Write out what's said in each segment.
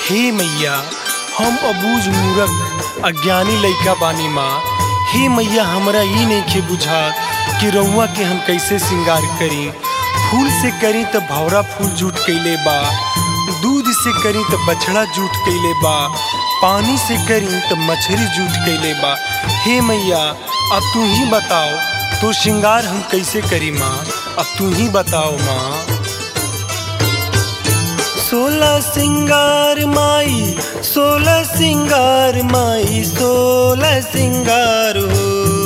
हे मैया हम अबूझ मूरख अज्ञानी लइका बानी माँ हे मैया हमरा ई नइखे बुझा कि रउआ के हम कैसे श्रृंगार करी फूल से करी त भौरा फूल जूट कैले बा दूध से करी त बछड़ा जूट कैले बा पानी से करी त मछली जूट कैले बा हे मैया अब तू ही बताओ तो श्रृंगार हम कैसे करी माँ अब तू ही बताओ माँ सोलह सिंगार माई सोलह सिंगार माई सोलह सिंगार हो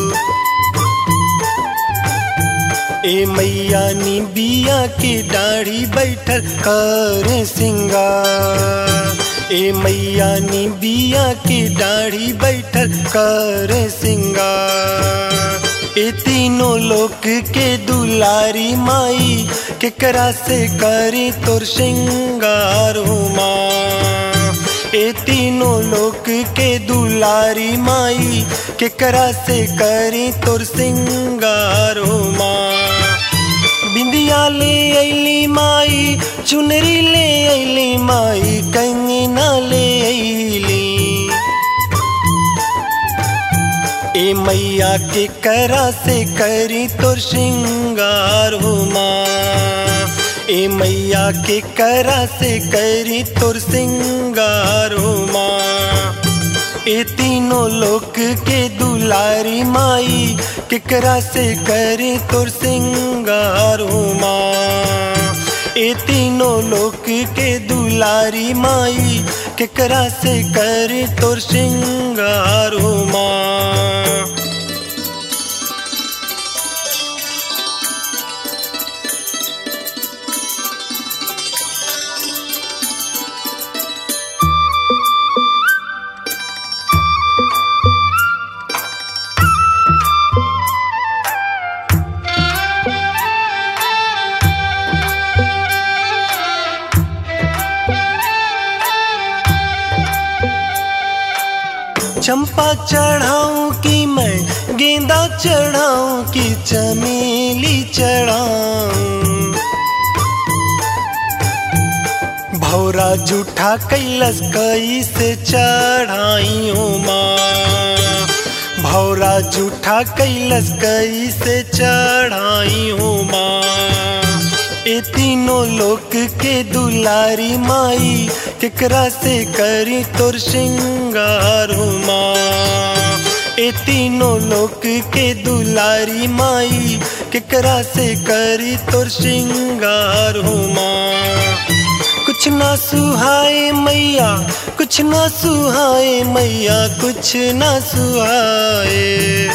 ए मैया नी बिया के दाढ़ी बैठल कर सिंगार ए मैया नी बिया के दाढ़ी बैठल कर सिंगार ए तीनों लोक के दुलारी माई केकरा से करी तोर श्रृंगार हो माँ ए तीनों लोक के दुलारी माई केकरा से करी तोर सिंगार हो माँ बिंदिया ले अली माई चुनरी ले अली माई कंगना ले अली ए मैया के करा से करी तोर श्रृंगार हो माँ ए मैया के करा से करी तोर श्रृंगार हो माँ ए तीनों लोक के दुलारी माई केकरा से करे तोर सिंगार हो माँ ए तीनों लोक के दुलारी माई केकरा से करे तोर सिंगार हो माँ चंपा चढ़ाऊं कि मैं गेंदा चढ़ाऊं कि चमेली चढ़ाऊं भौरा जूठा कैलस कई से चढ़ाई हूँ माँ भौरा जूठा कैलस कई से चढ़ाई हूँ माँ ए तीनों लोक के दुलारी माई केकरा से करी तोर श्रृंगार हो माँ ए तीनों लोक के दुलारी माई केकरा से करी तोर श्रृंगार हो माँ कुछ ना सुहाए मैया कुछ ना सुहाए मैया कुछ ना सुहाए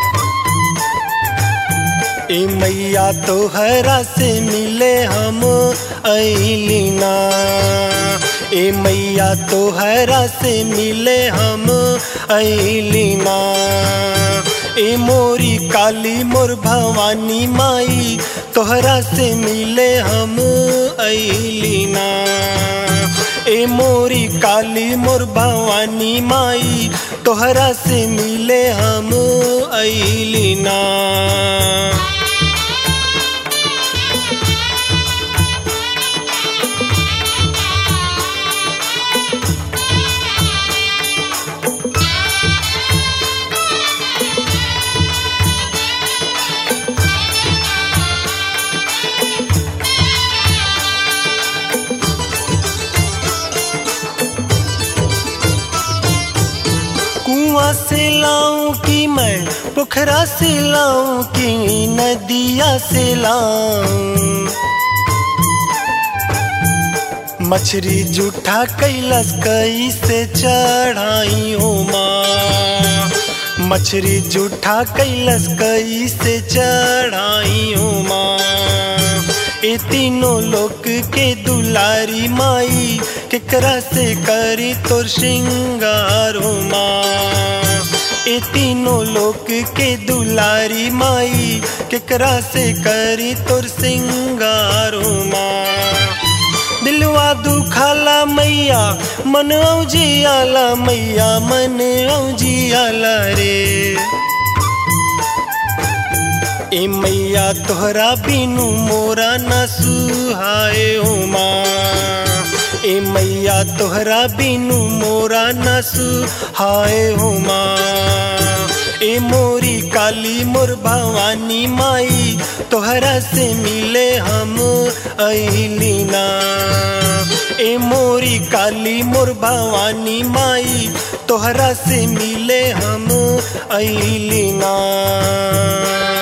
ए मैया तो हरा से मिले हम अलीना ए मैया तो हरा से मिले हम अलीना ए मोरी काली मोर भवानी माई तोहरा से मिले हम अलीना ए मोरी काली मोर भवानी माई तोहरा से मिले हम अलीना कुआं से लाऊं कि मैं पोखरा से लाऊं कि नदिया से लाऊं मछली जूठा कैलस कई से चढ़ाई हूँ माँ मछली जूठा कैलस कई से चढ़ाई हूँ माँ ए तीनों लोक के दुलारी माई केकरा से करी तोर श्रृंगार हो माँ ए तीनों लोक के दुलारी माई केकरा से करी तोर श्रृंगार हो माँ दिलवा दुखाला मैया मन औजियाला मैया मन औजियाला रे ए मैया तोहरा बिनु मोरा न सुहाए हो माँ ए मैया तोहरा बिनु मोरा नसु हाय हो माँ ए मोरी काली मोर भवानी माई तोहरा से मिले हम अहिलीना ए मोरी काली मोर भवानी माई तोहरा से मिले हम अहिलीना